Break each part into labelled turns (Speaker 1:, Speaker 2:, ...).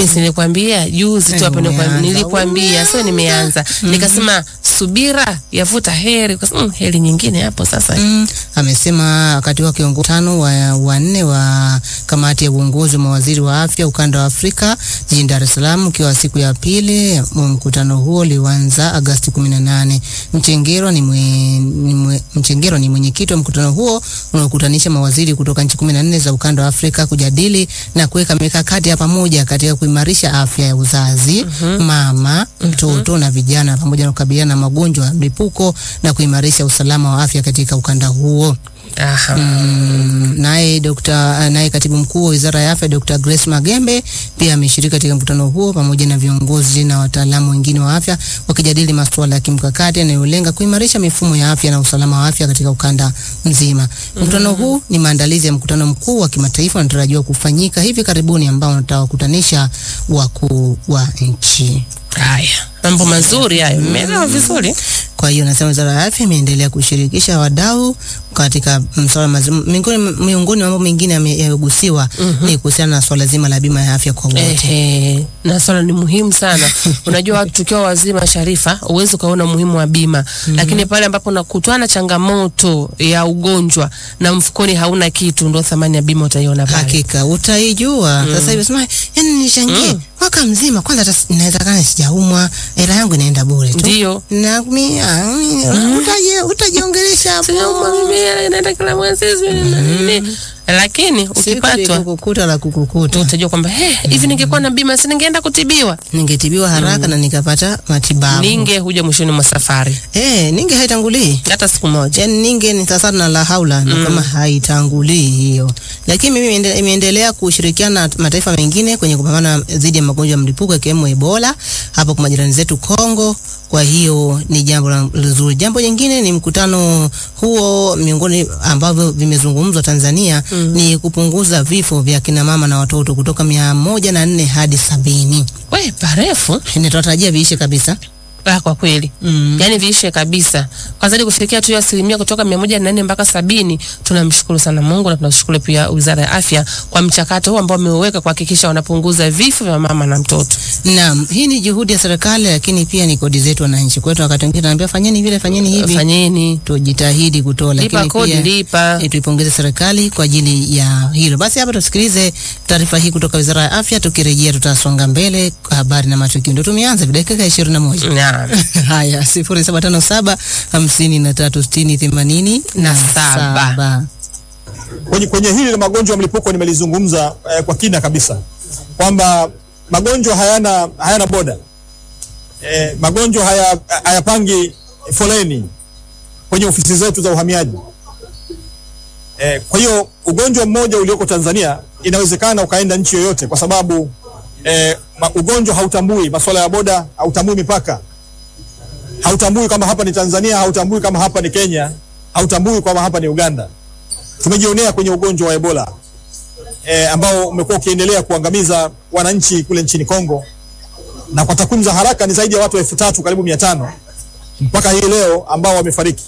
Speaker 1: nilikwambia juzi tu hapo, nilikwambia-
Speaker 2: Umeanza.
Speaker 1: nilikwambia sio, nimeanza nikasema subira yavuta heri, kwa sababu, mm, heri nyingine hapo sasa.
Speaker 2: Mm, amesema wakati wa kiongozi tano wa wanne wa kamati ya uongozi wa mawaziri wa afya ukanda wa Afrika jijini Dar es Salaam, ukiwa siku ya pili. Mkutano huo ulianza Agosti 18. Mchengero ni, mwe, ni mwe, Mchengero ni mwenyekiti wa mkutano huo unaokutanisha mawaziri kutoka nchi 14 za ukanda wa Afrika kujadili na kuweka mikakati ya pamoja katika kuimarisha afya ya uzazi, mama, mtoto na vijana pamoja na kukabiliana na magonjwa ya mlipuko na kuimarisha usalama wa afya katika ukanda huo.
Speaker 1: Aha.
Speaker 2: Mm, naye Dr. naye katibu mkuu wa Wizara ya Afya Dr. Grace Magembe pia ameshiriki katika mkutano huo pamoja na viongozi na wataalamu wengine wa afya wakijadili masuala ya kimkakati yanayolenga kuimarisha mifumo ya afya na usalama wa afya katika ukanda mzima. Mkutano huu ni maandalizi ya mkutano mkuu wa kimataifa unatarajiwa kufanyika hivi karibuni ambao utawakutanisha wakuu wa nchi.
Speaker 1: Haya, mambo mazuri hayo, mmeelewa vizuri.
Speaker 2: Kwa hiyo nasema Wizara ya Afya imeendelea kushirikisha wadau katika masuala mazima. Miongoni miongoni mwa mambo mengine yame- yamegusiwa ni kuhusiana na swala zima la bima ya afya kwa wote.
Speaker 1: Ehe, na swala ni muhimu sana. Unajua watu tukiwa wazima, Sharifa, uwezi ukaona umuhimu wa bima, lakini pale ambapo unakutana changamoto ya ugonjwa na mfukoni hauna kitu, ndo thamani ya bima utaiona pale.
Speaker 2: Hakika utaijua. Sasa hivi sema yani nichangie mwaka mzima kwanza, hata si- inaweza kana sijaumwa, hela yangu inaenda bure tu.
Speaker 1: Ndio
Speaker 2: Na mi ah, mi- utaje utajiongelesha hapo.
Speaker 1: Sema mimi naenda kila mwezi na nini, lakini
Speaker 2: Siku
Speaker 1: ukipatwa
Speaker 2: kukukuta la kukukuta.
Speaker 1: utajua kwamba "He, hivi ningekuwa na bima si ningeenda kutibiwa,
Speaker 2: Ningetibiwa haraka na nikapata matibabu.
Speaker 1: ninge huja mwishoni mwa safari
Speaker 2: Eh, ninge haitangulii.
Speaker 1: hata siku moja.
Speaker 2: yani ninge ni sasa na la haula na kama haitangulii hiyo, lakini mimi imeende- imeendelea kushirikiana na mataifa mengine kwenye kupambana dhidi ya magonjwa ya mlipuko ikiwemo Ebola hapo kwa majirani zetu Kongo. Kwa hiyo ni jambo la- lizuri. Jambo jingine ni mkutano huo miongoni ambavyo vimezungumzwa Tanzania ni kupunguza vifo vya kina mama na watoto kutoka mia moja na nne hadi sabini.
Speaker 1: We parefu
Speaker 2: Na tunatarajia viishe kabisa.
Speaker 1: Ah, kwa kweli
Speaker 2: Mm.
Speaker 1: yaani viishe kabisa kwa zaidi kufikia tu hiyo asilimia kutoka mia moja na nne mpaka sabini. Tunamshukuru sana Mungu na tunashukuru pia Wizara ya Afya kwa mchakato huu ambao wameuweka kuhakikisha wanapunguza vifo vya mama na mtoto.
Speaker 2: Naam, hii ni juhudi ya serikali, lakini pia ni kodi zetu wananchi. Kwa hiyo wakati mwingine tunaambia fanyeni vile, fanyeni hivi,
Speaker 1: Fanyeni,
Speaker 2: tujitahidi kutoa,
Speaker 1: lipa
Speaker 2: lakini
Speaker 1: kodi,
Speaker 2: pia
Speaker 1: lipa.
Speaker 2: eh, tuipongeze serikali kwa ajili ya hilo. Basi hapa tusikilize taarifa hii kutoka Wizara ya Afya. Tukirejea tutasonga mbele kwa habari na matukio. Ndio tumeanza dakika ishirini na moja.
Speaker 1: Naam.
Speaker 2: Haya, sifuri saba tano saba hamsini na tatu sitini themanini na
Speaker 1: saba.
Speaker 2: saba.
Speaker 3: kwenye, kwenye hili la magonjwa ya mlipuko nimelizungumza eh, kwa kina kabisa kwamba magonjwa hayana, hayana boda eh, magonjwa haya, hayapangi foleni kwenye ofisi zetu za uhamiaji eh, kwa hiyo ugonjwa mmoja ulioko Tanzania inawezekana ukaenda nchi yoyote kwa sababu eh, ma, ugonjwa hautambui masuala ya boda, hautambui mipaka, hautambui kama hapa ni Tanzania, hautambui kama hapa ni Kenya, hautambui kama hapa ni Uganda tumejionea kwenye ugonjwa wa Ebola e, ambao umekuwa ukiendelea kuangamiza wananchi kule nchini Kongo, na kwa takwimu za haraka ni zaidi ya watu elfu tatu karibu mia tano mpaka hii leo ambao wamefariki.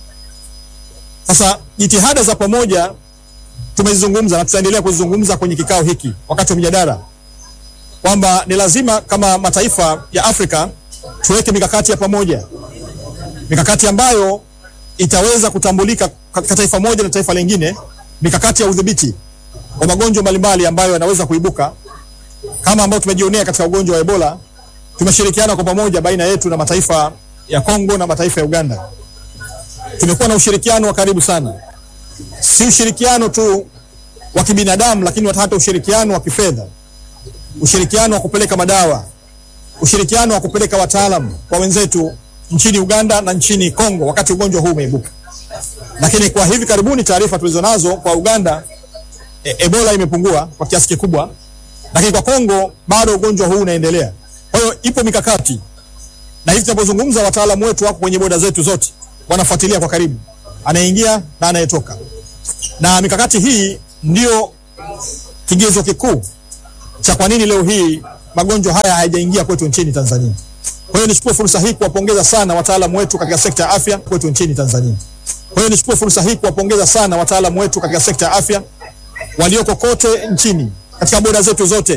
Speaker 3: Sasa jitihada za pamoja tumezizungumza na tutaendelea kuzizungumza kwenye kikao hiki wakati wa mjadala kwamba ni lazima kama mataifa ya Afrika tuweke mikakati ya pamoja, mikakati ambayo itaweza kutambulika katika taifa moja na taifa lingine, mikakati ya udhibiti wa magonjwa mbalimbali ambayo yanaweza kuibuka kama ambao tumejionea katika ugonjwa wa Ebola. Tumeshirikiana kwa pamoja baina yetu na mataifa ya Kongo na mataifa ya Uganda. Tumekuwa na ushirikiano wa karibu sana, si ushirikiano tu wa kibinadamu, lakini hata ushirikiano wa kifedha, ushirikiano wa kupeleka madawa, ushirikiano wa kupeleka wataalam kwa wenzetu nchini Uganda na nchini Kongo wakati ugonjwa huu umeibuka. Lakini kwa hivi karibuni taarifa tulizonazo kwa Uganda e, Ebola imepungua kwa kiasi kikubwa, lakini kwa Kongo bado ugonjwa huu unaendelea. Kwa hiyo ipo mikakati, na hivi tunapozungumza wataalamu wetu wako kwenye boda zetu zote, wanafuatilia kwa karibu anayeingia na anayetoka, na mikakati hii ndio kigezo kikuu cha kwa nini leo hii magonjwa haya hayajaingia kwetu nchini Tanzania. Kwa hiyo nichukue fursa hii kuwapongeza sana wataalamu wetu katika sekta ya afya kwetu nchini Tanzania. Kwa hiyo nichukue fursa hii kuwapongeza sana wataalamu wetu katika sekta ya afya walioko kote nchini katika boda zetu zote